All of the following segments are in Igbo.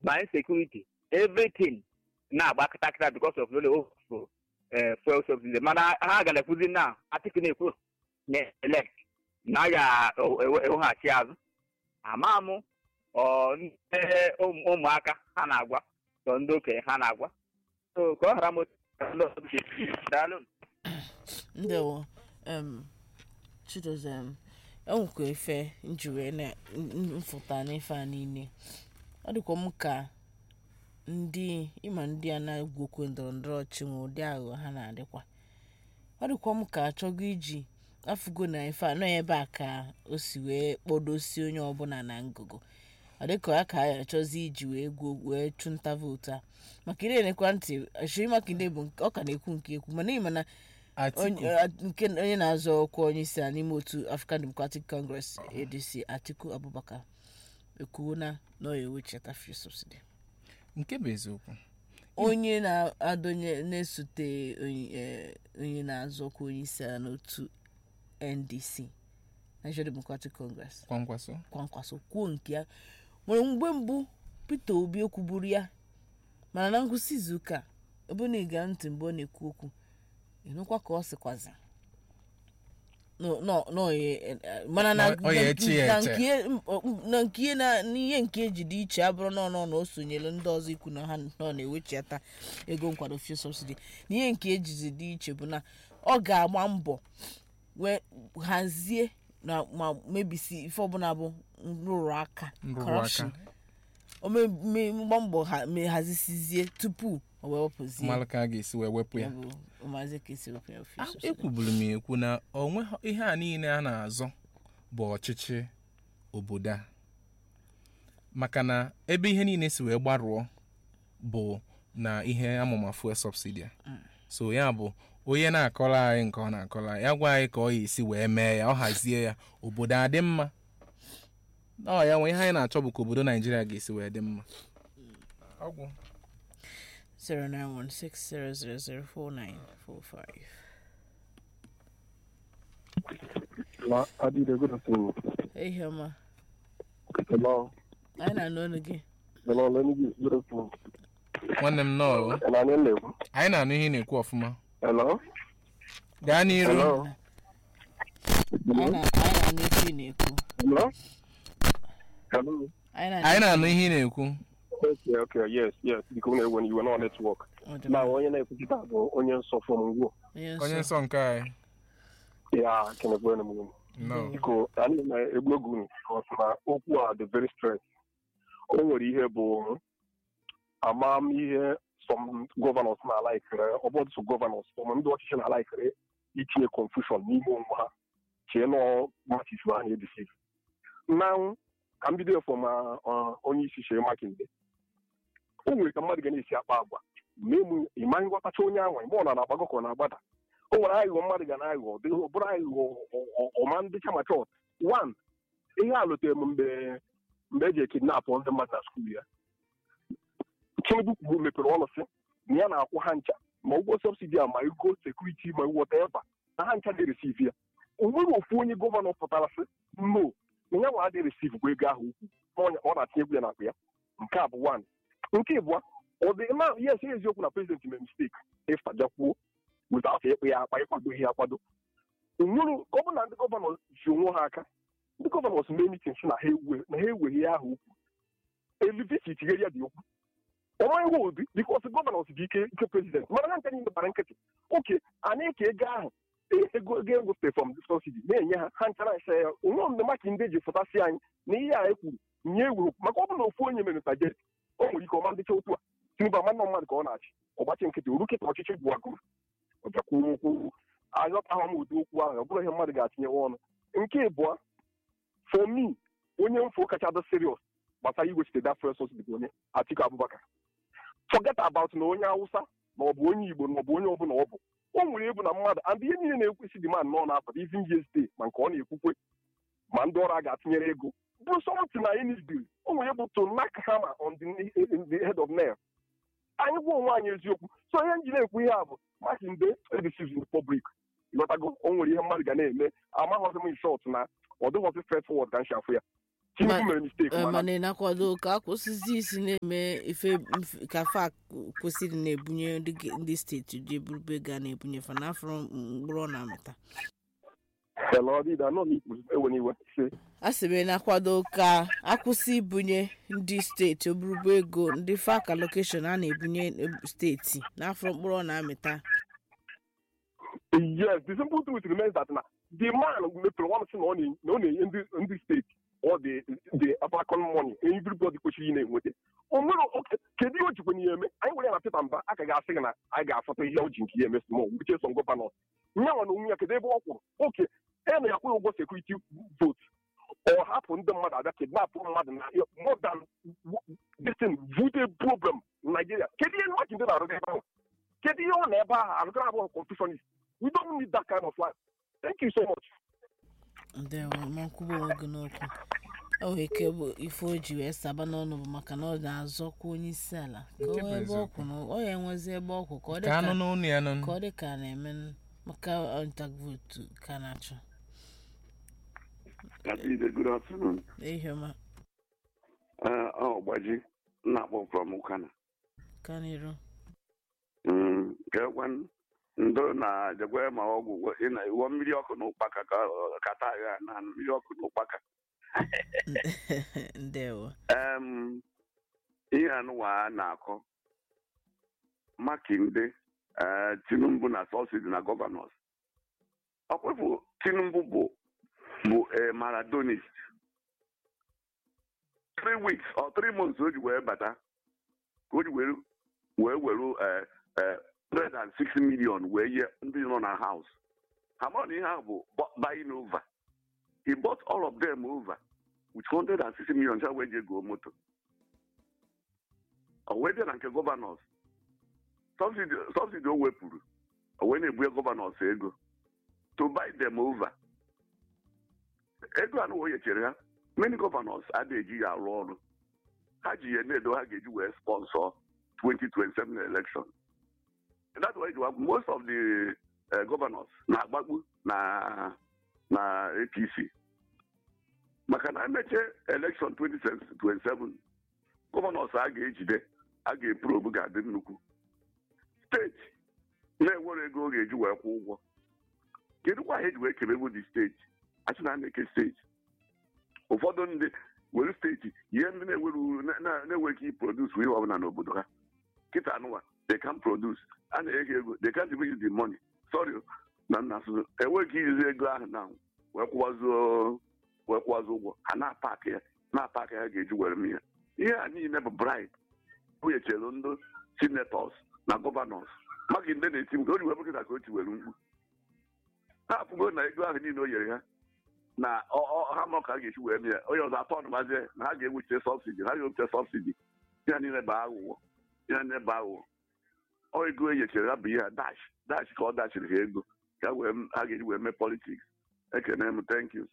ma insecurity everything na-agba kịtakịta because of lole ofu fuel subsidy mana ha ga na-ekwuzi na Atiku na-ekwu na elect na a ga-eweghachi azụ ama m ọ ndị ụmụaka ha na-agwa sọ ndị okenye ha na-agwa so ka ọ ghara m daalụ ndewo em chidozem enwekwa efe njiwe na mfụta n'ife a niile ọ dịkwa m ka ndị ịma ndị a na-egwu okwe ndọrọ ndọrọ ọchị nwe ụdị aghụghọ ha na-adịkwa ọ dịkwa m ka achọgo iji afụgo na ife anọ ebe a ka o si wee kpọdosie onye ọbụla na ngụgụ ọ dịka ya ka a achọzi iji wee gwuo wee chụnta vootu a maka ire nekwa ntị Seyi Makinde bụ ọ ka na-ekwu nke ekwu mana ịma na nke onye na-azọ ọkwa onye isi ala n'ime otu African Democratic Congress ADC Atiku Abubakar ekwuo na na ọ ewechata fuel subsidy nke bụ eziokwu onye na-adonye na-esote onye na-azọ ọkwa onye isi ala n'otu NDC Nigeria Democratic Congress kwankwaso kwankwaso kwuo nke ya nwere mgbe mbụ Peter Obi ekwuburu ya mana na ngwụsị izuụka ebe na ịga ntị mgbe ọ na-ekwu okwu ịnụkwa ka ọ sịkwazi mana na nke na n'ihe nke eji dị iche abụrụ na ọnụ na o sonyere ndị ọzọ ikwu na ha nọ na-ewechata ego nkwado fuel subsidy na ihe nke ejizi dị iche bụ na ọ ga-agba mbọ wee hazie ma mebisi ife ọbụla bụ nrụrụ aka corruption o gba mbọ hazisizie tupu o wee wepụzie malụ ka a ga-esi wee wepụ ya maazị ka esi wepụ ya ekwuburu m ekwu na onwe ihe a niile a na-azọ bụ ọchịchị obodo a maka na ebe ihe niile si wee gbarụọ bụ na ihe amụma fuel subsidy so ya bụ onye na-akọrọ anyị nke ọ na-akọrọ ya gwa anyị ka ọ ya esi wee mee ya ọ hazie ya obodo adị mma ọ ya nwe ihe anyị na-achọ bụ ka obodo naijiria ga-esi wee dị mma ọgwụ 09160004945 Ma Adide, good afternoon. Hey, Hema. Hello. Anyị na-anụ ọnụ gị. Hello, let me give good afternoon. nwanne m nọọ And I know. anyị na-anụ ihe ị na-ekwu ọfụma Hello. gaa n'iru Hello. Anyị na- anyị na-anụ ife ị na-ekwu. Hello. Hello. Anyị anyị na-anụ na-anụ ihe ị na-ekwu Okay, okay, yes, yes. Because when you were not on network. Ọ dị Now, mma. onye na-ekwuchita bụ onye nsọ from Ngwo. Onye onye nsọ. nsọ nke anyị Ya, kenekwe na mụ. no Biko, anyị na-egbu egwu unu because na okwu a dị very straight. O nwere ihe bụ amamihe some governors na-alaikere ọbọdụ so governors some ndị ọchịchị na-alaikere itinye confusion n'ime onwe ha chee nọ machifu ha na-edisiv na ka m bido efọ ma onye isi Seyi Makinde o nwere ka mmadụ ga na-esi akpa agwa memu ịma nghọtacha onye anwa ime ọ na na-agbago ka ọ na-agbada o nwere aghụghọ mmadụ ga na-aghụghọ ọ dịghị- ọ bụrụ aghụghọ ọ- ọ- ọma ndị chama chọt one ihe a lụtere m mgbe mgbe eji ekidnapụ ndị mmadụ na skuul ya Tinubu kwuru mepere ọnụ sị na ya na-akwụ ha ncha ma ụgwọ sọbsidi a ma ego sekuriti ma wọta eba na ha ncha dị resiv ya o nweghị ofu onye gọvanọ pụtara sị no na ya nwa adị resiv bụ ego ahụ ukwu na ọ- ọ na-atinye egwu ya n'akpa ya nke a bụ one nke ịbụọ ọ dị na yes eziokwu na prezident mere mistake ịfa bịakwuo without ịkpụ ya akpa ịkwado ihe akwado onwere ọ bụ na ndị gọvanọ ji onwe ha aka ndị gọvanọ si mee mitin si na ha ewe na ha eweghị ya ahụ ukwu elivisi tinyere ya dị okwu ọma ihe obi bikos gọvanọ dị ike ike prezident mana ha ncha niile gbara nkịtị oke anyị ka ego ahụ ego ego ego site from subsidy na-enye ha ha nchara ncha ya onwe mgbe maka ndị ji fụtasị anyị na ihe a e kwuru nye ewu maka ọ bụ na ofu onye mere ntaje o nwere ike ọma ndịcha otu a tinubu amanọ mmadụ ka ọ na-achị ọgbachi nkịtị oru kịta ọchịchị bụ agụrụ ọbịakwuo okwu aghọtaghị m ụdị okwu ahụ ọ bụrụ ihe mmadụ ga-atinyewe ọnụ nke ịbụọ for me onye mfo kacha dị serious gbasara iwechite that first subsidy bụ onye Atiku Abubakar forget about na onye Hausa ma ọ bụ onye Igbo ma ọ bụ onye ọbụla ọ bụ o nwere ebu na mmadụ and ihe niile na-ekwesị dị man nọ na-apụta even yesterday ma nke ọ na-ekwukwe ma ndị ọrụ a ga-atụnyere ego bụ something na anyị need o nwere bụ to knock hammer on the, the head of nail anyị gwa onwe anyị eziokwu so ihe nji na-ekwu ihe a bụ Makinde edisiv republic ịghọtago o nwere ihe mmadụ ga na-eme amaghọzi m shot na ọ dịghọzi straight forward ka nshafụ ya tinubu Ma- mere mistake Eh, mana mana ị na-akwado ka akwụsịzi isi na-eme ife mf- ka fa kwesịrị na-ebunye ndị ge- ndị steeti ji eburube ego a na-ebunye fa n'afọ mkpụrụ ọ na-amịta ele ọ dịda nọ n'ikpu ewe n'iwe se a sị m ị na-akwado ka akwụsị ibunye ndị steeti oburube ego ndị fak allocation a na-ebunye steeti n'afọ mkpụrụ ọ na-amịta yes the simple truth remains that na the man mepere nwa m sị na ọ na- na ọ na-enye ndị ndị steeti ọ dị the abakon money everybody kwesịrị ị na-enweta o nwere oke kedu ihe o jikwa n'ihe eme anyị nwere ya na Peter Mba aka ga-asị gị na anyị ga-afọta ihe o ji nke ihe eme small which some gọvanọ nyanwa na onwe ya kedu ebe ọ kwụrụ oke e na ya kwụrụ ụgwọ sekuriti vote ọ hapụ ndị mmadụ abịa kidnapụ mmadụ na more than this thing vote problem na Nigeria kedu ihe nwaji ndị na-arụ ebe ahụ kedu ihe ọ na ebe ahụ arụgara abụọ confusionist we don't need that kind of life thank you so much ndewo ma nkwuba onwe gị n'okwu o nwere ike bụ ife o ji wee saba n'ọnụ bụ maka na ọ na-azọkwa onye isi ala ka Nke o bụ ebe eziokwu. ọkwụ na ọ ya enwezi ebe ọkwụ ka ọ dị ka anụ ka n'ụnụ ya nụ ka ọ dị ka a na-eme n- maka ọntak votu ka a na-achọ Adide, good afternoon. ihe ọma Uh, oh, Gbaji, na-akpọ from Ukana. ka n'iru Mm, kekwan ndo na jekwe ma ọgwụ ị na iwọ mmiri ọkụ na ụkpaka ka kata agha na mmiri ọkụ na ụkpaka ndewo Em, ihe anụwa a na-akọ makinde eh, tinubu na sọsidi na gọvanọs ọkwefu tinubu bụ bụ a maradonist three weeks or three months o ji wee bata ka o ji wee wee were eh, eh, 106 million wee nye ndị nọ na house ha mara na ihe ahụ bụ bu- buying over he bought all of them over with 160 million cha wee je goo moto o wee bịa na nke gọvanọs subsidi subsidi o wepụrụ o wee na-ebunye gọvanọs ego to buy them over ego anụ o nyechere ha many gọvanọs adịghị eji ya arụ ọrụ ha ji ya na-edo ha ga-eji wee sponsor 2027 election that's why you have most of the uh, governors na-agbagbu na na apc maka na emeche election 2027 gọvanọs a ga-ejide a ga-eprobu ga-adị nnukwu steeti na-enwere ego ọ ga-eji wee kwụ ụgwọ kedu kwa ihe eji wee kebebu dị steeti achị na na-eke steeti ụfọdụ ndị were steeti ihe ndị na-enwere uru na- na- na-enweghị iproduce ihe ọbụla n'obodo ha kịta anụwa they can produce a na-ege ego they can't even use the money sorry o, na nna asụsụ enweghị izi ego ahụ na wee kwụwazuo wee kwụwazi ụgwọ ha na-apakị ya na-apakị ya ga-eji were m ya ihe a niile bụ bribe bunyechere ndị senators na gọvanọs maka ndị na-eti mkpu o ji wee bụrụ ka o ti were mkpu ha apụgo na ego ahụ niile o nyere ha na ọ- ọ- ha ma ka a ga-esi wee mee ya onye ọzọ atọ ọnụmazie na ha ga-ewuchite sọbsidi ha ga-ewuchite sọbsidi ya niile bụ aghụghọ ya niile bụ aghụghọ ọ ego e nyechere ha bụ ihe a dash dash ka ọ dachiri ha ego ka wee ha ga-eji wee mee politiks ekene m thank you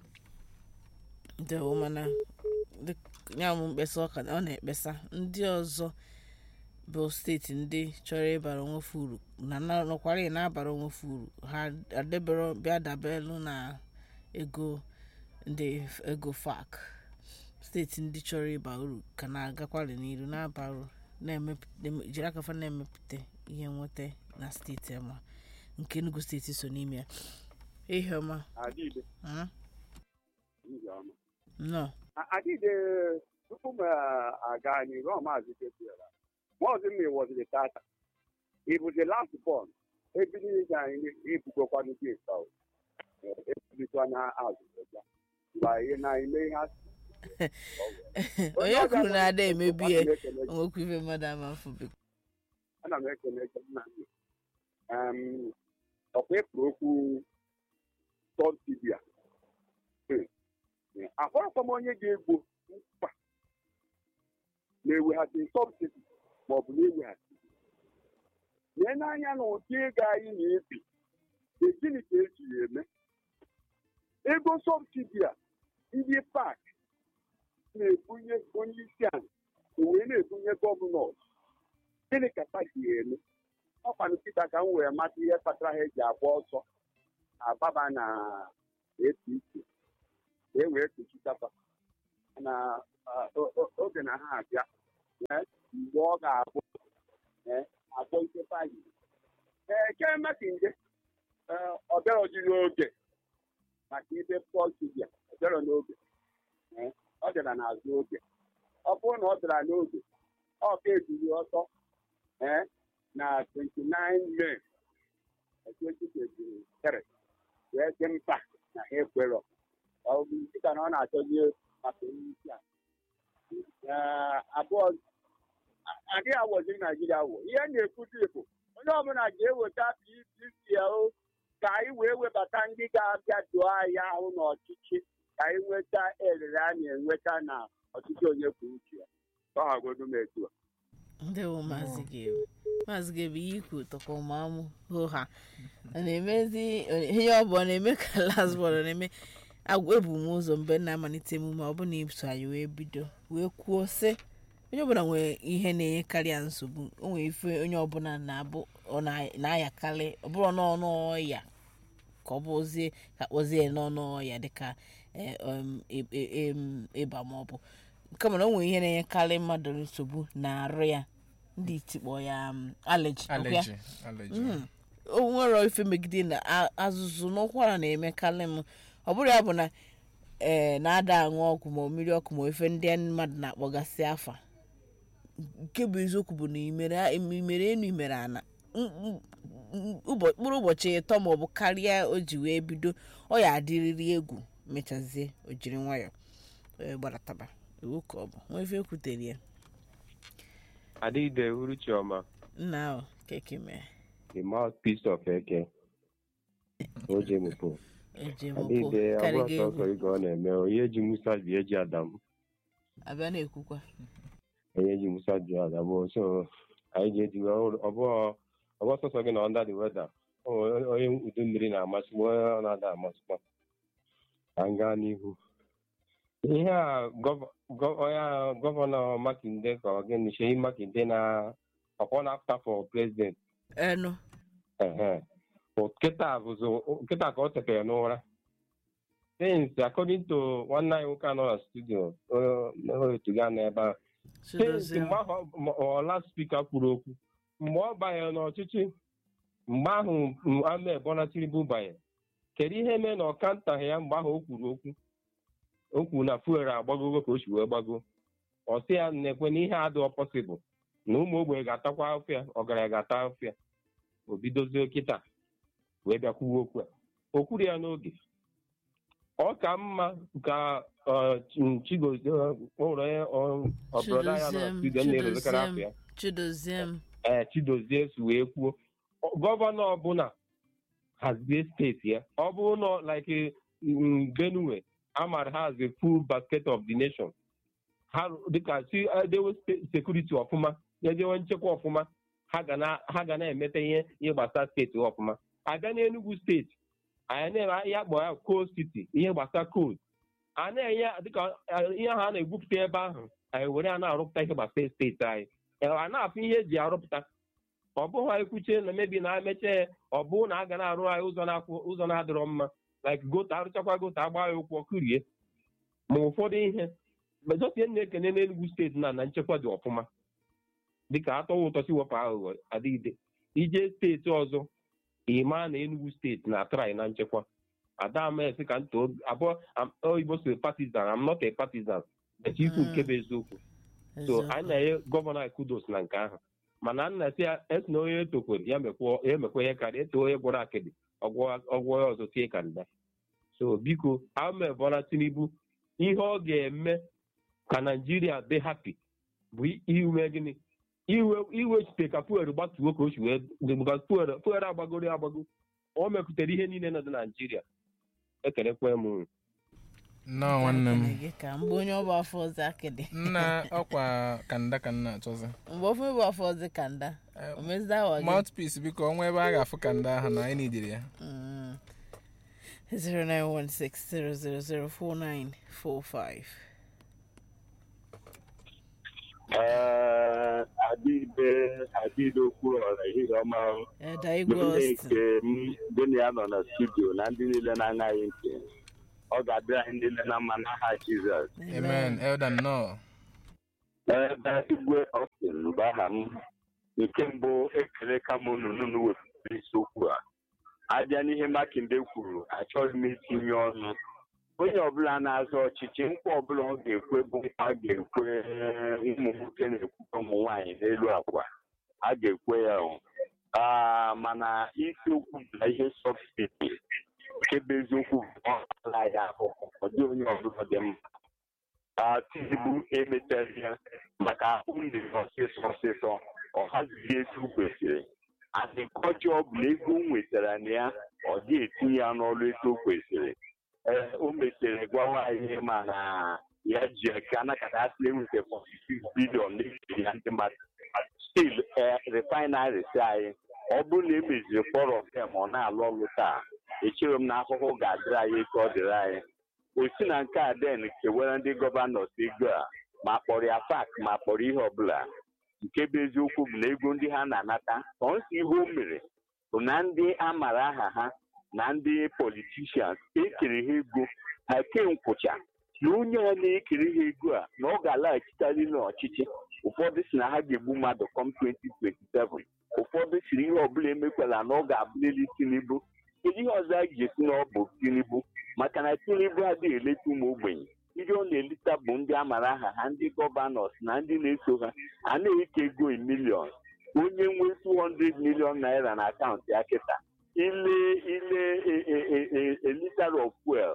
ndewo mana dị- ya bụ mkpesa ọ ka ọ na-ekpesa ndị ọzọ bụ steeti ndị chọrọ ịbara onwefe uru na na- nọkwara ị na-abara onwefe uru ha adebere bịa dabelu na ego ndị ego fak steeti ndị chọrọ ịba uru ka na-agakwari n'iru na-aba uru na-emepụta jiri akafa na-emepụta ihe nweta na steeti ama nke Enugu steeti so n'ime ya ihe ọma Adịde, mm, ndị ọma. nnọọ A- Adịde, tupu m ah, aga n'iru ọ maazị Kefiela, maazị m wọziri tata. Ị bụ the last born, ebili ije anyị ibugokwanụ gị nka o. Ebulikwana azụ ọzọ. Mgbe anyị na-eme ihe asị. onye kwuru na ada emebi ya Ana m ekele gị. onwekwa ife mmadụ ama afọ biko ana m ekele gị nna m. Em, ọkwa ịpụrụ okwu tọntibia ahụrụkwa m onye ga-egbo mkpa na-eweghachi sọbsidi maọbụ na-eweghachi lee n'anya na ụdị ego anyị na-ebi e gịnị ka eji ya eme ego sọbsidi a ndị pak na-ebunye onye isi ala wee na-ebunye gọvanọs gịnị ka pati ya eme ọkwanụ nkịta ka m wee mata ihe kpatara ha eji agba ọsọ agbaba na apc ka e wee kpuchitapa na ah, o- o- oge na ha abịa eh, mgbe ọ ga-abụ eh, abụ nkịta yi ee kemekinje ọ bịarọzi n'oge maka ibe pọltibia ọ bịarọ n'oge Eh, ọ bịara n'azụ oge ọ bụrụ na ọ bịara n'oge ọ ga-ebili ọtọ eh, na 29 May 2023 wee dị mkpa na ha ekwerọ ọ bụ dịka na ọ na-achọzi maka onye isi a Eh, abụọ a- adịghị awọzi naijiria wụ ihe na-ekwuzi bụ onye ọbụla ga-eweta pdp o ka anyị wee webata ndị ga-abịa doo anyị ahụ n'ọchịchị ka anyị nweta elele a na-enweta na ọchịchị onye kwuo uche ya ọ hagodu m etu a ndewo maazị gebu maazị gebu ihe ikwu tọkọmamụ hụ ha ọ na-emezi ihe ọ bụ ọ na-eme ka lasbọl ọ na-eme agwa ebu m ụzọ mgbe m na-amalite emume ọ bụla iso anyị wee bido wee kwuo sị onye ọbụla nwere ihe na-enyekarị ya nsogbu o nwere ife onye ọbụla na-abụ ọ na- na-ayakarị ọ bụrụ n'ọnụ ọya ka ọ bụzie ka kpọzie n'ọnụ ọya dịka eh, um, ị- ị- em, ịba ma ọ bụ kama na o nwere ihe na-enyekarị mmadụ nsogbu na-arụ ya ndị itikpọ ya um, allergy ọkwa ya? allergy allergy Mm. o nwere ife megide na a- azụzụ n'ụkwara na-emekarị m ọ bụrụ ya bụ na ee na-ada aṅụ ọgwụ ma mmiri ọkụ ma ife ndị mmadụ na-akpọgasị afa nke bụ eziokwu bụ na imere imere enu imere ana m- m- m- ụbọ- mkpụrụ ụbọchị ịtọ ma ọ bụ karịa o ji wee bido ọ ya adịrịrị egwu mechazie o jiri nwayọ wee gbarataba iwu ka ọ bụ nwa ife ekwutere ya Adịde Uruchioma, nna ahụ keke mee the mouthpiece of Eke. Oje Mupo. eji mụpụ Adịde karịga abụọ sọsọ egwu ige ọ na-eme onye ji Musa bi eji Adam. abịa na-ekwukwa Onye ji Musa bi Adam. So anyị ga-eji ọbụọ ọbụọ sọsọ gị na under the weather. O nwere Onye udu mmiri na-amasị m onye ọ na-ada amasịkwa. Ka m gaa n'ihu. Ihe a gọva- gọ- onye a gọvanọ Makinde ka ọ gịnị Shehi Makinde na ọkpọ na-afta for president. enu Ehe. But kịta bụzi kịta ka ọ tetere n'ụra since according to nwanne anyị nwoke anọ na studio otuga n'ebe a since chidozie mgbe ahụ ọ- ọ last speaker kwuru okwu mgbe ọ banyere n'ọchịchị mgbe ahụ m- Ahmed Bola Tinubu banyere kedu ihe mee na ọ kantaghị ya mgbe ahụ o kwuru okwu o kwuru na fuel agbagogo ka o si wee gbago ọ sị ya na-ekwe na ihe adịghị pọsịbụl na ụmụ ogbenye ga-atakwa afịa ọgaranya ga-ata afịa o bidozie kịta wee bịakwuwe okwu a o kwuru ya n'oge ọ ka mma ka ọ, Ch- chigozie ụlọ ọbụrọda ya nọ na studio na-erezekarị afọ ya chidozie m ee chidozie si wee kwuo ọ- gọvanọ ọbụla hazie steeti ya ọ bụrụ na like mm, benue amara ha as a full basket of the nation ha rụ- dịka si edewe ste- sekuriti ọfụma edewe nchekwa ọfụma ha ga na- ha ga na-emete ihe ihe gbasara steeti ha ọfụma abịa n'enugu steeti anyị na-eme ya kpọọ ya coal city ihe gbasara coal a na-enye dịka eh, ihe ahụ a na-egwupụta ebe ahụ anyị were ya na-arụpụta ihe gbasara steeti anyị Eh, a na-afụ ihe eji arụpụta ọ bụghị anyị kwuchie na mebi na emecha ya ọ bụrụ na a ga na-arụ anyị ụzọ na-akwụ ụzọ na-adịrọ mma like goto arụchakwa goto agba ya ụkwụ ọkụrie ma ụfọdụ ihe mejotie na-ekene n'Enugu steeti na na nchekwa dị ọfụma dịka atọwa ụtọ si wepụ aghụghọ adịgide ije steeti ọzọ ịma na Enugu steeti na-atrai na nchekwa adamesi ka nto abụọ am- oyibo si partizan am not a partizan but ikwu nke bụ eziokwu so eziokwu. anyị na-enye gọvanọ anyị kudos na nke ahụ mana nna si ya esi na onye etokwere ya mekwa ya emekwa ihe karịa eto onye gwọrọ akịdị ọgwọ ọgwọ ya ọzọ tie ka nda so biko Ahmed Bola Tinubu ihe ọ ga-eme ka naijiria dị hapi bụ iwe gịnị iwe iwechite ka fuel gbatuo ka o si wee dịbụga fuel fuel agbagoro ya agbago o mepụtara ihe niile nọ dị na naijiria ekelekwe m unu. nnọọ nwanne m Ekele gị ka mgbe onye ọbụ afọ ọzọ akịdị nna ọkwa kanda ka nna achọzi mgbe ofe bụ afọ ọzọ ka nda Eh, omezida awa gị mouthpiece biko ọnwa ebe a ga-afụ kanda ahụ na anyị nidiri ya Mm. 0916000495 Ee, Adịbe Adịbe okwu ọra ehihie ọma Eda Igwe ndị Austin nke m gịnị ya nọ na studio na ndị niile na-aṅaghị ntị ọ ga-adịrị anyị niile na mma n'aha jizọs amen elder nnọọ ebe igwe ọstin bụ aha m nke mbụ ekele ka m unu unu wepụtara isiokwu a abịa n'ihe makinde kwuru achọghị m itinye ọnụ onye ọbụla na-azọ ọchịchị nkwa ọbụla ọ ga-ekwe bụ nkwa a ga-ekwe ụmụ nwoke na-ekwukwe ụmụ nwaanyị n'elu akwa a ga-ekwe ya o Ah, mana isiokwu bụ na ihe sọbsidi nke bụ eziokwu bụ na ọ ala ya ahụ ọ dị onye ọbụla dị mma Ah, Tinubu emechaghị ya maka ahụ ndị ọsịsọ ọsịsọ ọ hazighị etu o kwesịrị adịkọjọ ọ bụla ego o nwetara na ya ọ dị etinye ya n'ọrụ etu o kwesịrị ee o mechara gwawa anyị ma na ya ji ka anakọta asị enweta 46 bilion n'efe ya ndị mmadụ stil refineries anyị ọ bụrụ na emeziri forum tem ọ na-alụ ọrụ taa echere m na ahụhụ ga-adịrị anyị ka ọ dịrị anyị o si na nke a den kewara ndị gọvanọs ego a ma kpọrọ ya fak ma kpọrọ ihe ọbụla nke bụ eziokwu bụ na ego ndị ha na-anata sọnsọ ihe o mere bụ na ndị a mara aha ha na ndị politishans ekere ha ego ha kenkwụcha na onye a na-ekere ha ego a na ọ ga-alaghachitarị n'ọchịchị ụfọdụ si na ha ga-egbu mmadụ kọm 2027 ụfọdụ siri ihe ọbụla emekwala na ọ ga-abụlili tinubu kedu ihe ọzọ a ga-esi na ọ bụ tinubu maka na tinubu adịghị eleta ụmụ ogbenye ndị ọ na-eleta bụ ndị a mara aha ha ndị gọvanọs na ndị na-eso ha a na-eke ego milion onye nwe 200 milion naira na akaụntụ ya kịta ile ile elitar of fuel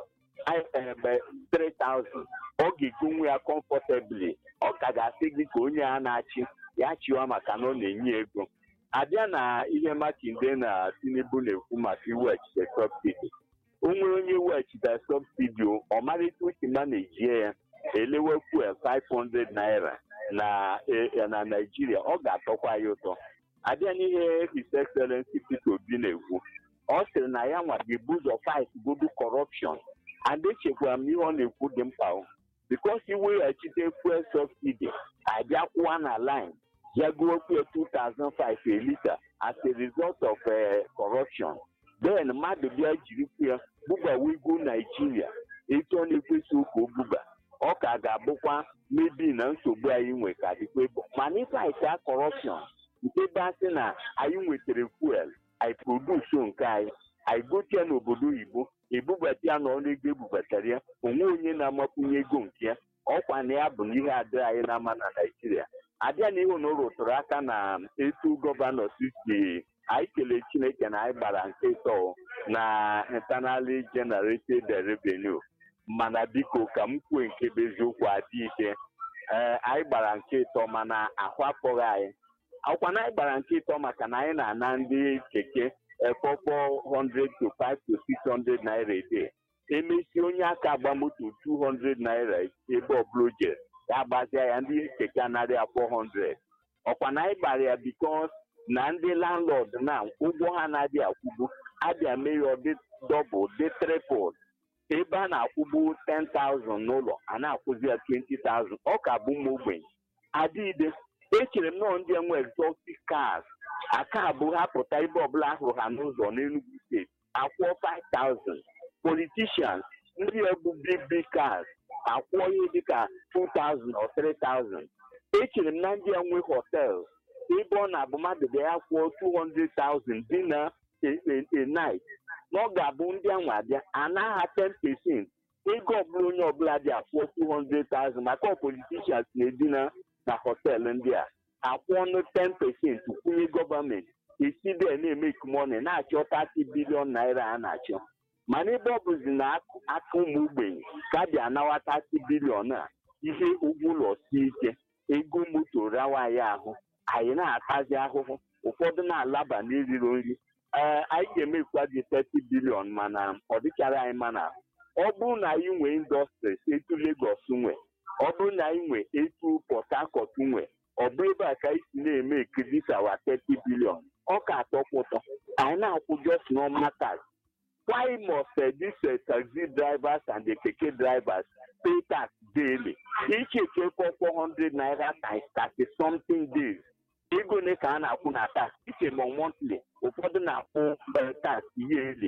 ebe 3000 ọ ga-egonwe ya comfortably ọ ka ga-asị gị ka onye a na-achị ya chịwa maka na ọ na-enye ego abịa na ihe makinde na tinubu na-ekwu maka iweghachite sọbsidi o nwere onye weghachite sọbsidi ọmarịta uche ma na-ejie ya elewe fuel 500 naira na e- na naijiria ọ ga-atọkwa ya ụtọ abịa n'ihe his excellency peter obi na-ekwu ọ sịrị na ya nwa ga-ebu ụzọ fight godu corruption and echekwara m ihe ọ na-ekwu dị mkpa o bikos iweghachite fuel subsidi abịa kwụwa na line ya gụọ fuel 2005 a liter as a result of uh, corruption then mmadụ bịa jiri fuel bubawa ego naijiria etu ọ na-ekwesị ụka o buba ọ ka ga-abụkwa mebi na nsogbu anyị nwe ka dịkwa ebo mana ịfaịta corruption nke bụ asị na anyị nwetara fuel anyị produso nke anyị anyị gote ya n'obodo oyibo ebubata ya n'ọnụ ego ebubatara ya onwe onye na-amakwunye ego nke ya ọkwa na ya bụ na ihe adịghị anyị n'ama na naijiria abịa na ihu na o rụtụrụ aka na etu gọvanọ si anyị kelee chineke na anyị gbara nke ịtọ na internally generated revenue mana biko ka m kwuo nke bụ eziokwu adị ike ee anyị gbara nke ịtọ mana ahụ apụghị anyị akwụkwa na anyị gbara nke ịtọ maka na anyị na-ana ndị keke ekpọkpọ 100 to 5 to 600 naira a day emesi onye aka agba moto 200 naira ebe ọbụla o jere ya agbazia ya ndị keke anaghị 400 ọkwa na anyị gbara ya bikos na ndị landlord na ụgwọ ha na-adị akwụgbu abịa mee ya ọ dị dọbụl dị tripụl ebe a na-akwụgbu 10,000 n'ụlọ a na-akwụzi ya 20,000 ọ ka bụ ụmụ ogbenye adịide echere m nọọ ndị enwe exotic cars aka abụ ha pụta ebe ọbụla ahụrụ ha n'ụzọ n'Enugu steeti akwụọ 5,000 politicians ndị ebu big big cars akwụọ ihe dịka 2,000 or 3,000 echere m na ndị enwe hotels ebe ọ na-abụ mmadụ bịa ya kwụọ 200,000 dị na a night na ọ ga-abụ ndị anwa abịa anaghị 10 percent ego ọbụla onye ọbụla dị akwụọ 200,000 maka politicians na-edina na họteelụ ndị a akwụ ọnụ 10 percent kwụnye gọọmenti esi bịa na-emek mọni na-achọ 30 bilion naira a na-achọ mana ebe ọ bụzi na aka ụmụ ogbenye ka a bịa nawa 30 bilion a ihe ụgwọ ụlọ sie ike ego moto rawa anyị ahụ anyị na-atazi ahụhụ ụfọdụ na-alaba n'eriro nri ee anyị ga-emekwa dị 30 bilion mana ọ dịchara anyị mana ọ bụrụ na anyị nwee indọstries etu Lagos nwe ọ bụrụ na anyị nwee etu Port Harcourt nwe ọ bụ ebe a ka anyị si na-eme ekirisawa 30 bilion ọ ka atọkwa ụtọ anyị na-akwụ just normal tax why must uh, these uh, taxi drivers and the keke drivers pay tax daily each ekekọ 400 naira times 30 something days ego ole ka a na-akwụ na tax iche ma monthly ụfọdụ na-akwụ tax yearly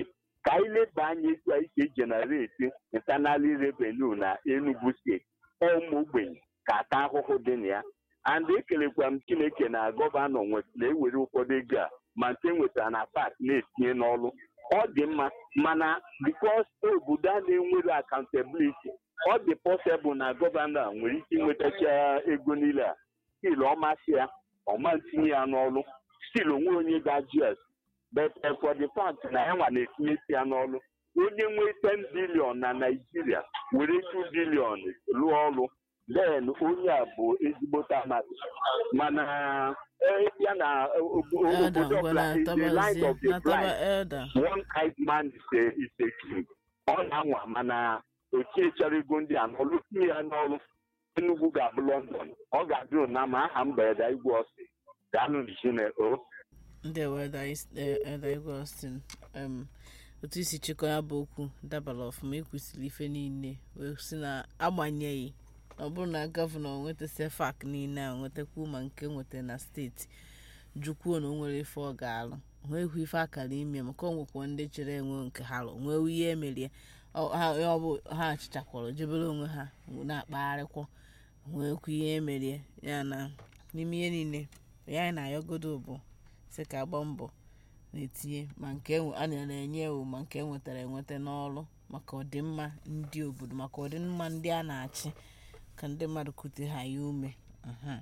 ka anyị leba anya etu anyị si ejenereti internal revenue na enugu steeti ụmụ ogbenye ka ata ahụhụ dị na ya and ekelekwa m chineke na gọvanọ nwe- na-ewere ụfọdụ ego a ma nke nwetara na pak na-etinye n'ọrụ ọ dị mma mana bikos obodo a na-enwere akaụntabiliti ọ dị pọsịbụl na gọvanọ a nwere ike inwetacha ego niile a stil ọmasị ya ọma ntinye ya n'ọrụ stil onwe onye ga-ajụ ya but eh, for the fact na ya nwa na-etinyesi ya n'ọrụ onye nwee 10 bilion na naijiria were 2 bilion rụọ ọrụ then onye a bụ ezigbote amadụ mana eh, ya na eh, ob- elda obodo ngwa ọbụla is the line na-atabazie of the na-ataba blind elda one eyed man is a, is a king. ọ na-anwa mana ochie chọrọ ego ndị a n'ọrụ tinye ya n'ọrụ Enugu ga-abụ London ọ ga-adị na ma aha mberede igwe ọsị ga-anụ n'Ichine o ndị elda is- eh, elda igwe austin em, otu isi chịkọ ya bụ okwu dabara ọfụma ekwesịrị ife niile wee si na agbanyeghị ọ bụrụ na gọvanọ nweta fak niile a nwetakwu ma nke nweta na steeti jukwuo na o nwere ife ọ ga-alụ nwekwu ife akara ime maka ọ nwekwa ndị chere enwe nke ha lụ nwee ihe emerie ọ ha- ọ bụ ha achịchakwara jebere onwe ha na-akpagharịkwa nwekwu ihe emerie ya na n'ime ihe niile ya anyị na-ayọgodo bụ sị ka agba mbọ na-etinye ma nke enwe- a na-enye ewu ma nke enwetara enweta n'ọrụ maka ọdịmma ndị obodo maka ọdịmma ndị a na-achị ka ndị mmadụ kute ha ya ume Mhm.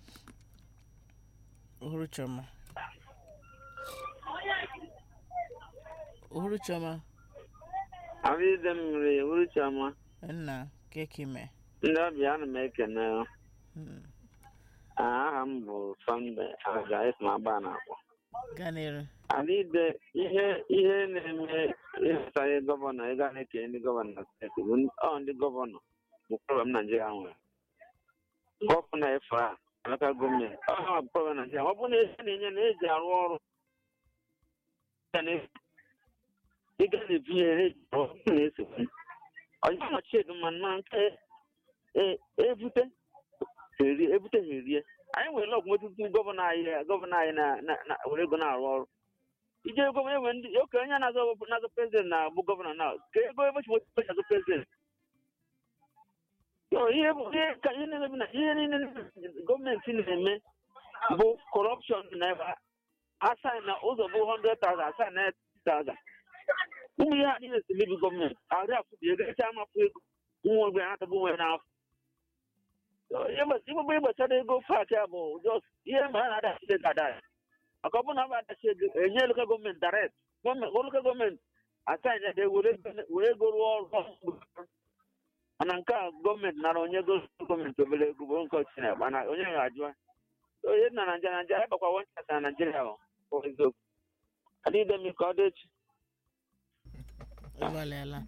Uhuru Chioma Uhuru Chioma Abịdị mmiri Uruchama nna kekime ndị ọbịa ana m ekene Mm. aha m bụ Sọnde Aja Ismaba na-akpọ ganere Adịde ihe ihe na-eme ịhụtaghị gọvanọ ịga na-ekene ndị gọvanọ na steeti bụ ndị- ọ ndị gọvanọ bụ problem Naijiria nwere gọvanọ efe a alaka gọọmenti ọ ha bụ problem Naijiria ọ bụ na ihe na-enye na eji arụ ọrụ ya na- ịga na-ebinye ha eji arụ ọrụ na-esokwu ọjọọ nọchi edu ma na nke e- ebute ha erie ebute ha erie anyị nwere ọgwụ metụtụ gọvanọ anyị gọvanọ anyị na- na- na- were ego na-arụ ọrụ ije ego enwe ndị oke onye na-azọ na-azọ prezident na-abụ gọvanọ na ka ego ebe chi nweta azọ prezident Yo, ihe bụ ihe ka ihe na-emebi na ihe niile gọọmenti na-eme bụ kọrọpshọn na ebe asaị na ụzọ bụ 100,000 asaị na 80,000 ụmụ ihe a niile si mebi gọọmenti arị afụbi ego echa amapụ ego nwa ogbe anatagbu nwe n'afọ igbegbe gbachara ego pak ya bụ just ihe ma a na-adachi ego ada maka ọ bụrụ na a adachi ego enye lokal gọọmenti direct gọọmenti lokal gọọmenti asaị ya were were ego rụọ ọrụ mana nke a gọọmenti nara onye ego gọọmenti obere ego bụ nke ọchịchị na mana onye ga-ajụ onye na naijiria naijiria ịbakwa wanchasa na naijiria bụ bụ eziokwu adịghị m ka ọ dị echi ịgbalịala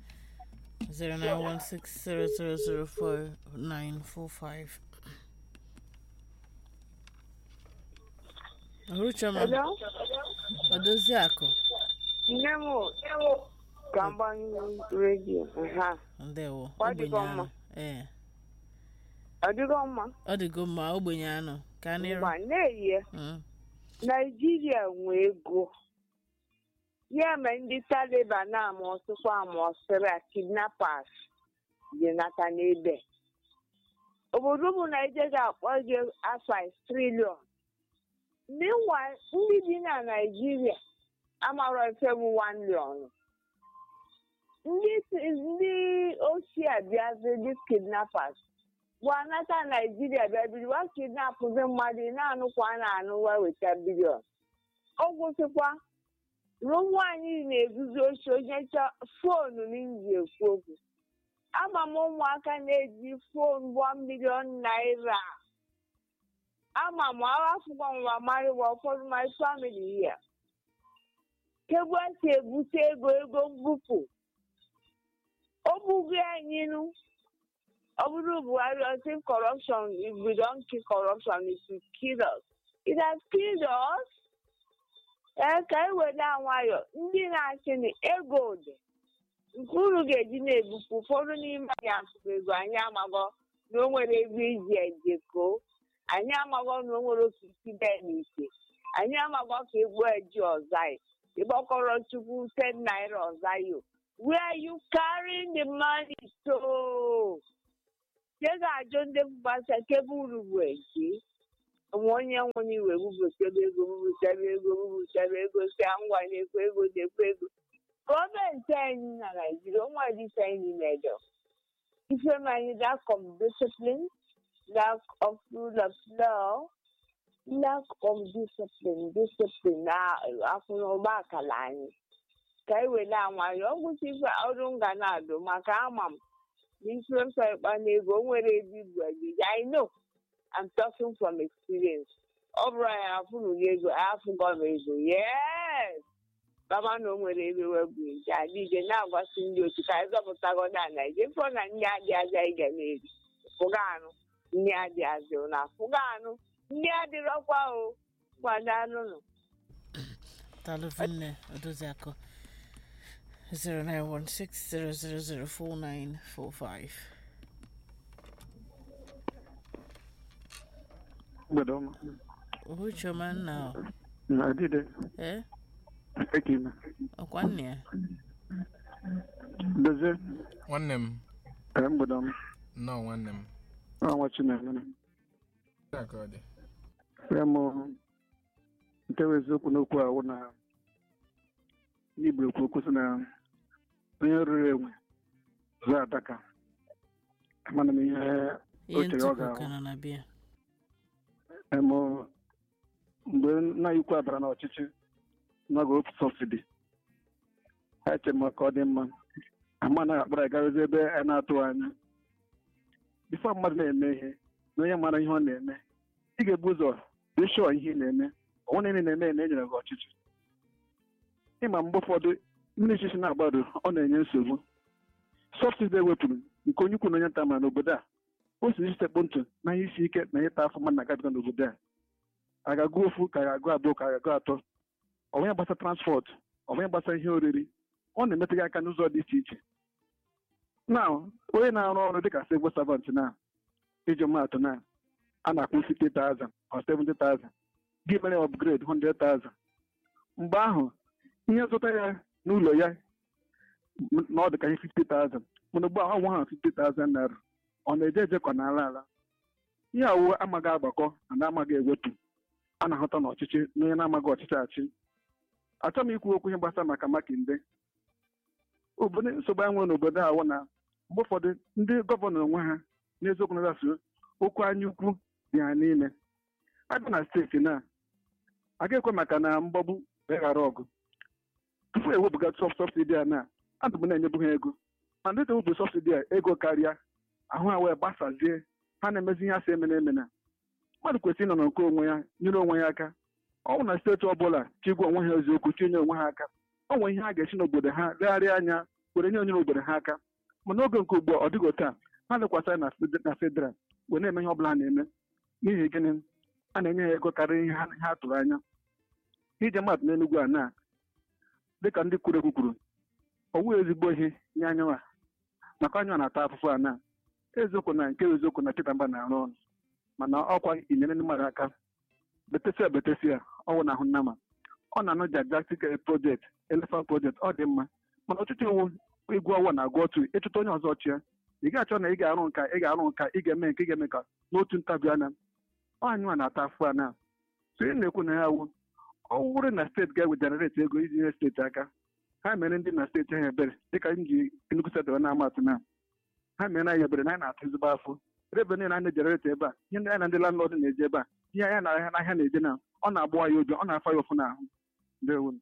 09160004945 Uhuru Chioma Hello? odozi akụ Nne m ka m gbanyụ redio ha ndewo Ọ dịgo ogbenye anụ mma. ee ọ dịgo mma ọ dịgo mma ogbenye anụ ka nịrụ ma na-eyi naijiria nwe ego ya mere ndị taliban ama ọsụkwa ama ọsịra kidnappers dị nata n'ebe obodo bụ naijiria ga-akpọ gị afọ trilion meanwhile ndị bi na naijiria amarọ ife bụ 1 million ndị si- ndị ochie abịazi dị kidnappers bụ anata naijiria bịa biri wa kidnapụzi mmadụ ị na-anụkwa a na-anụ wa weta bilion ọ gwụsịkwa ruo nwaanyị na-eguzo ochi onye chọ foonu n'iji ekwu okwu ama m ụmụaka na-eji foonu one million naira ama m aghafụkwa nwa marịwa ụfọdụ my family here kegbu esi ebute ego ego mbupụ o bugo anyị nụ ọ bụrụ buhari ọsị corruption if we don't kill corruption it will kill us it has killed us ee ka e were nwayọ ndị na-achị na ego dị nke unu ga-eji na-ebupụ ụfọdụ n'ime anyị afụfụ ego anyị amago na o nwere ego iji ejekoo anyị amago na o nwere osisi bee n'ite anyị amago ka egbu eji ọzọ anyị ịgbakọrọ chukwu 10 naira ọzayo where are you carrying the money to ke ga-ajụ ndị mgbasa kebe uru bụ eke onwe onye nwere iwe bubutebe ego bubutebe ego bubutebe ego si ngwa na-ekwe ego na-ekwe ego gọọmenti anyị na naijiria onwe dịka anyị na-edo ife anyị lack of discipline lack of rule of law lack of discipline discipline na akwụnụgba akala anyị ka anyị were nwayọ ọgwụsị ife ọrụ nga na-adụ maka ama m na ife mfe ịkpa n'ego o nwere ebe ibu ejiji I know I'm talking from experience ọ bụrụ anyị afụrụ gị ego afụgọ m ego yes baba na o nwere ebe webụ eji adịje na-agwasị ndị otu ka anyị zọpụtago na naijiria fọ na ndị adị azị anyị ga na-eri fụga anụ ndị adị azị na fụga anụ ndị adịrọkwa o gwada anụnụ Taluvine Odoziako 0916000495. mgbede ọma Uhuchoma now. na adịde Eh? ekime Ọkwa nne ya? dozie nwanne m ee mgbede ọma nnọọ nwanne m ọnwa chineke Ya ka ọ dị ya mụ ntewa eziokwu n'okwu a wụ na n'igbo ekwu okwu sị na onye ruru enwe zụọ adaka amana m ihe o Ihe chere ọ ntụpụ ga-ahụ ka nọ na bịa. Emo mgbe nna ikwu abara n'ọchịchị n'oge otu sọbsidi ha eche m ka ọ dị mma ama anaghị akpara agarozi ebe a na-atụghị anya bifo mmadụ na-eme ihe na onye mara ihe ọ na-eme ị ga-ebu ụzọ dị shọọ ihe ị na-eme onwe niile na-eme na enyere gị ọchịchị ịma mgbe ụfọdụ ndị ọchịchị na-agbado ọ na-enye nsogbu sọbsidi ewepụrụ nke onye ukwu na onye nta ma n'obodo a o si isekpụ ntụ na ihe isi ike na ịta afọ mmadụ na-agabiga n'obodo a a ga-agụ ofu ka a ga-agụ abụọ ka a ga-agụ atọ ọbụnya gbasa transport ọbụnya gbasa ihe oriri ọ na-emetụ gị aka n'ụzọ dị iche iche na onye na-arụ ọrụ dịka civil servant na iji maatụ na a na-akwụ 50,000 or 70,000 gị mere upgrade 100,000 mgbe ahụ ihe zụta ya n'ụlọ ya na ọ dị ka ihe 50,000 mana ugbu a ọ nwa ha 50,000 naira ọ na-eje eje ka ọ na-ala ala ihe awụ amaghị agbakọ na amaghị ewepụ a na-ahụta n'ọchịchị na onye na-amaghị ọchịchị achị achọghị m ikwu okwu ihe gbasara maka makinde obodo nsogbu anyị nwere n'obodo a wụ na mgbe ụfọdụ ndị gọvanọ onwe ha n'eziokwu na-asụ okwu anya ukwu dị ha n'ime abịa na steeti na aga ekwe maka na mgbagbu wee ghara ọgụ tupu ewepụga sọbsidi a na adụ m na-enyebu ha ego ma ndị ewepụ sọbsidi a ego karịa ahụ ha wee gbasazie ha na-emezi ihe asị emena emena mmadụ kwesịrị ịnọ nke onwe ya nyere onwe ya aka ọ bụ na steeti ọbụla chigwa onwe ha eziokwu chinye onwe ha aka ọ nwere ihe ha ga-esi n'obodo ha legharịa anya were nye onyere obodo ha aka ma n'oge nke ugbu a ọ dịgo taa ha lekwasịrị na fed- na federal wee na-eme ihe ọbụla ha na-eme n'ihi gịnị a na-enye ha ego karịrị ihe ha ha tụrụ anya ije mmadụ n'enugwu a na dịka ndị kwuru ekwu kwuru ọ wụ ezigbo ihe nye anyanwa maka anya na-ata afụfụ a na eziokwu na nke eziokwu na Peter Mba na-arụ ọrụ mana ọkwa inyere ndị mmadụ aka betesia betesia ọwụ na ahụ nnama ọ na-anụ jajactic project elephant project ọ dị mma mana ọtụtụ iwu igwu ọwụ na agụ otu ịchụta onye ọzọ ọchịa ị ga-achọ na ị ga-arụ nka ị ga-arụ nka ị ga-eme nke ị ga-eme ka n'otu ntabi anya ọ anyị nwa na-ata afụ a na so ị na-ekwu na ya wụ ọ wụrụ na steeti ga-ewe jenereti ego iji nye steeti aka ha mere ndị na steeti ha ebere dịka m ji Enugu steeti wee na-ama atụ na ha mere anyị ebere na anyị na-atụ ezigbo afọ rebe niile a na-ejereti ebe a ihe ndị anyị na ndị landlord na-eji ebe a ihe anya na ahịa n'ahịa na-eje na ọ na-agbụ anyị ụjọ ọ na-afa ya ụfụ n'ahụ ndewo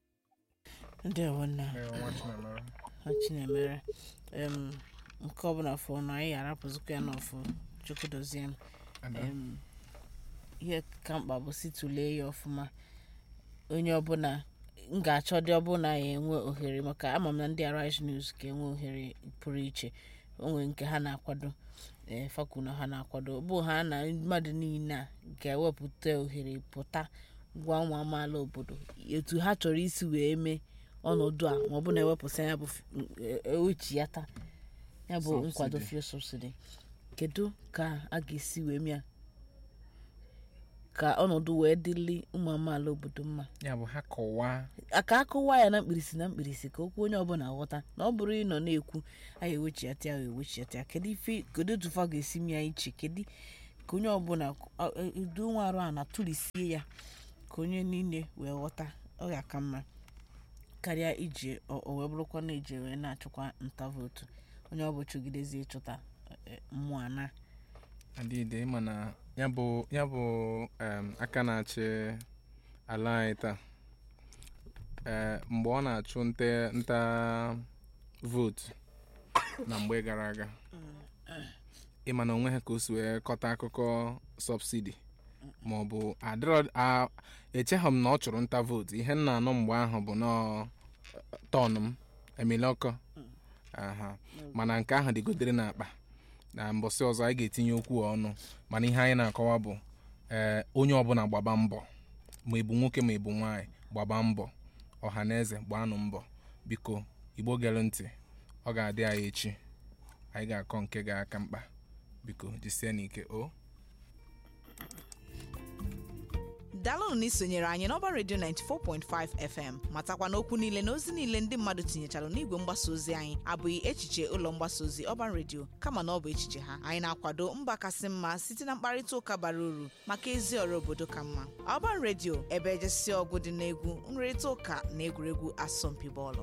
Ndewo nna. Ee, nwa Chinemere. Ha Chinemere. Em, nke ọbụla fọ na anyị arapụzikwa ya n'ọfụ Chukwu dozie m. Ada. Em, ihe ka mkpa bụ si tulee ya ọfụma onye ọbụla m ga-achọ dị ọbụla ya enwe ohere maka ama m na ndị Arise News ga-enwe ohere pụrụ iche onwe nke ha na-akwado ee fakwu na ha na-akwado ọ bụ ha na mmadụ niile a ga-ewepụta ohere pụta gwa nwa amaala obodo etu ha chọrọ isi wee mee ọnọdụ a ma ọ bụ na ewepụsị ya bụ f- e- ewechi ya taa ya bụ nkwado Subsidy. fuel subsidy kedu ka a ga-esi wee mịa ka ọnọdụ wee dịrị ụmụ amaala obodo mma ya bụ ha kọwaa aka akụwa ya na mkpirisi na mkpirisi ka okwu onye ọbụla ghọta na ọ bụrụ ịnọ na-ekwu anyị ewechiata ya ewechiata ya kedu ife kedu otu fa ga-esi mịa iche kedu ka onye ọbụla udo nwa arụ a na-atụlisie ya ka onye niile wee ghọta ọ ga-aka mma karịa iji o o wee bụrụkwa na eji wee na-achụkwa nta vootu onye ọ bụ chụgidezi ịchụta eh, mmụọ ana adịde ịma na ya bụ ya bụ em, aka na-achị ala anyị taa ee mgbe ọ na-achụ nte nta vootu na mgbe gara aga ịma na onwe ha ka o si wee kọta akụkọ sọbsidi ma ọ bụ adịrọ a- echeghị m na ọ chụrụ nta vootu ihe m na-anụ mgbe ahụ bụ nọọ tọn m emilọkọ aha mana nke ahụ dịgodere n'akpa na mbọsị ọzọ anyị ga-etinye okwu ọnụ mana ihe anyị na-akọwa bụ ee onye ọbụla gbaba mbọ ma ịbụ nwoke ma ịbụ nwaanyị gbaba mbọ ọha na eze gbaanụ mbọ biko igbo gere ntị ọ ga-adị anyị echi anyị ga-akọ nke ga-aka mkpa biko jisie n'ike o daalụnụ na isonyere anyị n'ọba redio 94.5 fm matakwa n'okwu niile na ozi niile ndị mmadụ tinyechara n'igwe mgbasa ozi anyị abụghị echiche ụlọ mgbasa ozi ọban redio kama na ọ bụ echiche ha anyị na-akwado mba kasị mma site na mkparịta ụka bara uru maka ezi ọrụ obodo ka mma ọban redio ebe ejesi ọgụ dị n'egwu nrịrịta ụka na egwuregwu asọmpi bọọlụ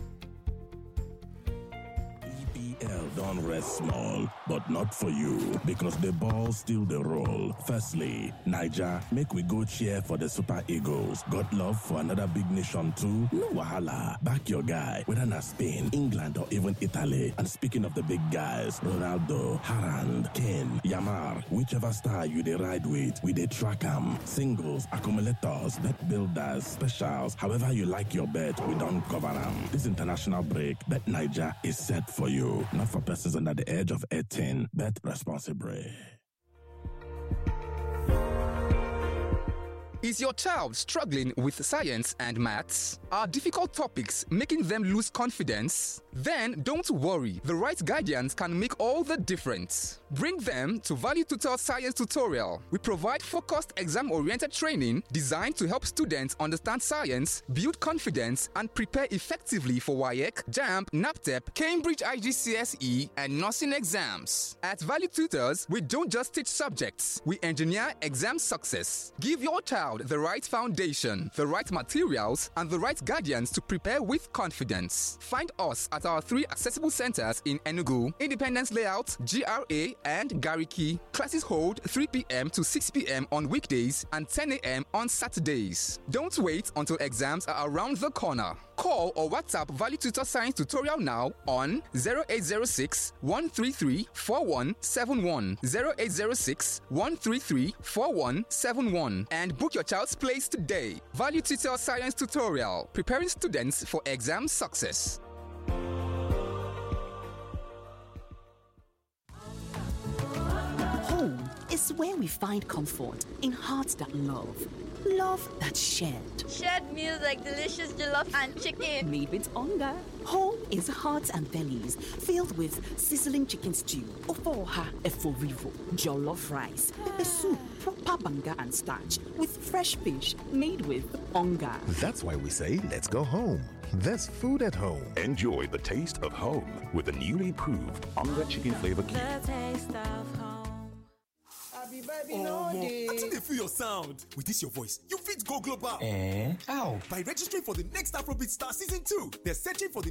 EPL don't rest small, but not for you because the ball still the roll. Firstly, Niger, make we go cheer for the Super Eagles. Got love for another big nation too? No wahala. Back your guy, whether na Spain, England, or even Italy. And speaking of the big guys, Ronaldo, Harand, Kane, Yamar, whichever star you dey ride with, we dey track 'em. Singles, accumulators, bet builders, specials, however you like your bet, we don't cover 'em. This international break, Bet Niger is set for you. Not for persons under the age of 18. Bet responsibly. Is your child struggling with science and maths? Are difficult topics making them lose confidence? Then don't worry. The right guidance can make all the difference. Bring them to Value Tutor Science Tutorial. We provide focused exam oriented training designed to help students understand science, build confidence, and prepare effectively for WIEC, JAMP, NAPTEP, Cambridge IGCSE, and nursing exams. At Value Tutors, we don't just teach subjects, we engineer exam success. Give your child the right foundation, the right materials, and the right guardians to prepare with confidence. Find us at our three accessible centers in Enugu, Independence Layout, GRA, and Gariki. Classes hold 3 p.m. to 6 p.m. on weekdays and 10 a.m. on Saturdays. Don't wait until exams are around the corner. Call or WhatsApp Value Tutor Science Tutorial now on 0806 133 4171. 0806 133 4171 and book your child's place today. Value Tutor Science Tutorial, preparing students for exam success. Home is where we find comfort in hearts that love, love that's shared. Shared meals like delicious jollof and chicken. Made with hunger. Home is hearts and bellies filled with sizzling chicken stew, ofoha eforivo, jollof rice, pepper soup, proper banga and starch with fresh fish made with hunger. That's why we say, let's go home. There's food at home. Enjoy the taste of home with the newly proved Onga Chicken Flavor Cube. taste of home. Omo, I think they feel your sound. With this your voice, you fit go global. Eh? How? By registering for the next Afrobeat Star Season 2. They're searching for the